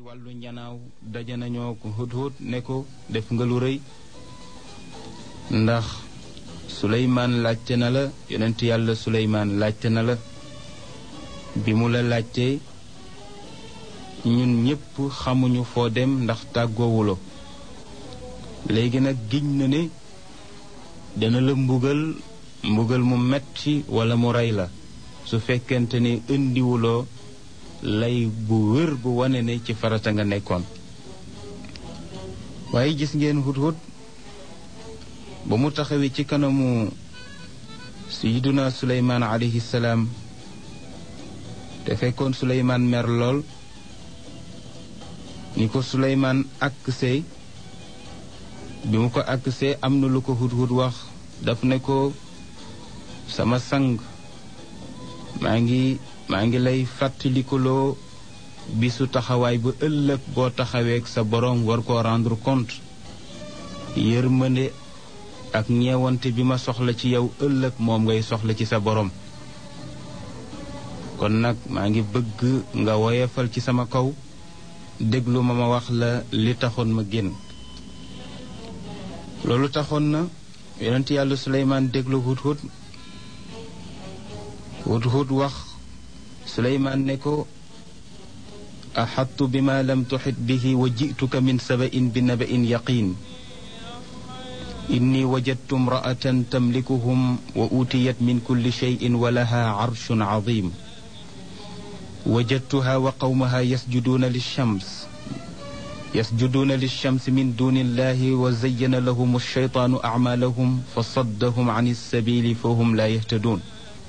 wàllu njanaaw daje nañoo ko hudhud ne ko def nga lu rëy ndax suleymaan laajte na la yonent yàlla suleymaan laajte na la bi mu la laajte ñun ñépp xamuñu foo dem ndax tàggoowuloo léegi nag giñ na ne dana la mbugal mbugal mu metti walla mu rey la su fekkente ne indiwuloo lay bu wér bu wane ne ci farata nga nekkoon waaye gis ngeen hudhud ba mu taxawee ci kanamu sayiduna suleymaan alayhi salaam te fekkoon suleymaan mer lool ni ko suleymaan aksee bi mu ko aksee am na lu ko hudhud wax daf ne ko sama sang maa ngi maa ngi lay fàttalikuloo bisu taxawaay bu ëllëg boo taxaweek sa boroom war koo rendre compte yërmande ak ñeewante bi ma soxla ci yow ëllëg moom ngay soxla ci sa boroom kon nag maa ngi bëgg nga woyefal ci sama kaw déglu ma ma wax la li taxoon ma génn loolu taxoon na yonent yàlla suleymaan déglu hudhud hudhud wax suleymaan ne ko axattu bi ma lam tuxit bihi wa jituka min sabain bi nabain yaqin inni wajadtu imraatan tamlikuhum wa utiyat min kulli cheyin wa laha carshun cadim wajadtuha wa qawmaha yasjuduuna lilshams yasjuduuna lilshams min duni illahi wa zayyana lahum alshaytaanu acmaalahum fa saddahum can alsabili fa hum laa yahtaduun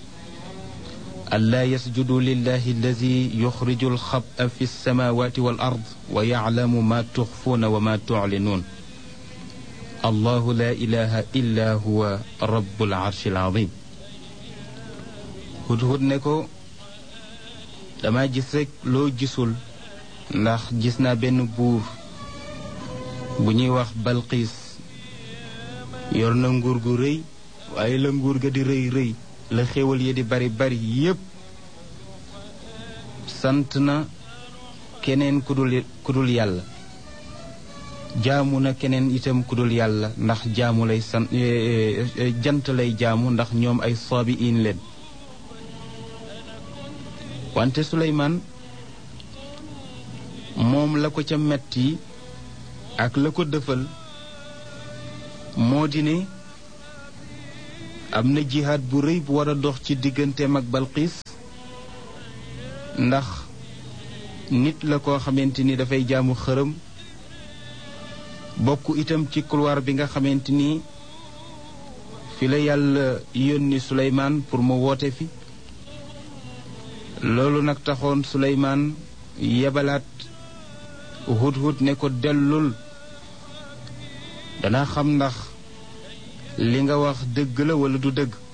ألا يسجدوا لله الذي يخرج الخبأ في السماوات والأرض ويعلم ما تخفون وما تعلنون الله لا إله إلا هو رب العرش العظيم hudhud ne ko dama gis rekk loo gisul ndax gis naa benn buur bu ñuy wax Balqiis yor na nguur gu rëy waaye la nguur ga di rëy rëy la xéwal yi di bari bari yépp sant na keneen ku dul ku dul yàlla jaamu na keneen itam ku dul yàlla ndax jaamu lay sant jant lay jaamu ndax ñoom ay soobi in leen wante Suleymaan moom la ko ca metti ak la ko dëfal moo di ne am na jihaad bu rëy bu war a dox ci digganteem ak Balqiis ndax nit la koo xamante ni dafay jaamu xërëm bokk itam ci couloir bi nga xamante ni fi la yàlla yónni Suleymaan pour mu woote fi loolu nag taxoon Suleymaan yebalaat hudhud ne ko dellul danaa xam ndax li nga wax dëgg la walla du dëgg